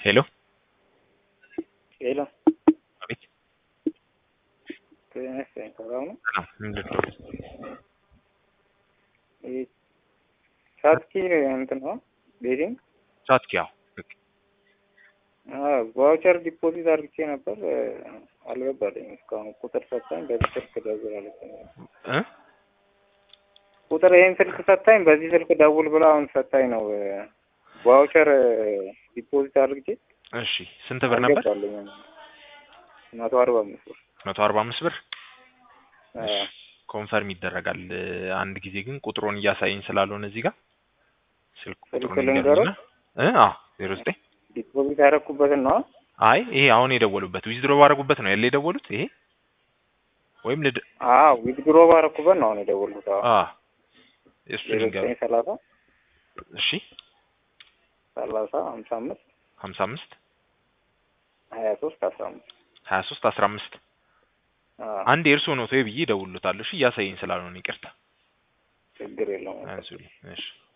ሄሎ ሄሎ አቤት ጤና ይስጥልኝ ሰላም ነው? ሰላም ምንድን ነው ይህ ቻትኪ እንትን ነው ቤቲንግ ቻትኪ ያው ልክ ቫውቸር ዲፖዚት አድርጌ ነበር አልገባልኝም እስካሁን ቁጥር ሰጣኝ በዚህ ስልክ ደውል አለችኝ እ ቁጥር ይህን ስልክ ሰጣኝ በዚህ ስልክ ደውል ብላ አሁን ሰጣኝ ነው ቫውቸር ዲፖዚት አድርጌ እሺ ስንት ብር ነበር አልገባልኝም መቶ አርባ አምስት ብር መቶ አርባ አምስት ብር አ፣ ኮንፈርም ይደረጋል አንድ ጊዜ ግን ቁጥሩን እያሳየኝ ስላልሆነ እዚህ ጋር ስልክ ስልክ ቁጥሩን ልንገረው? ይገርምና እ አዎ ዜሮ ዘጠኝ ዲፖዚት ያደረኩበትን ነው አይ ይሄ አሁን የደወሉበት ዊዝድሮ ባረጉበት ነው ያለ የደወሉት ይሄ ወይም ልድ አዎ ዊዝድሮ ባደረኩበት ነው አሁን የደወልኩት አዎ አ እሱ ዜሮ ልንገሩ ዘጠኝ ሰላሳ እሺ ሰላሳ ሀምሳ አምስት ሀምሳ አምስት ሀያ ሶስት አስራ አምስት ሀያ ሶስት አስራ አምስት አዎ አንድ የእርሶ ነው ተይ ብዬ እደውልሎታለሁ እሺ እያሳየኝ ስላልሆነ ይቅርታ ችግር የለውም አንሱልኝ እሺ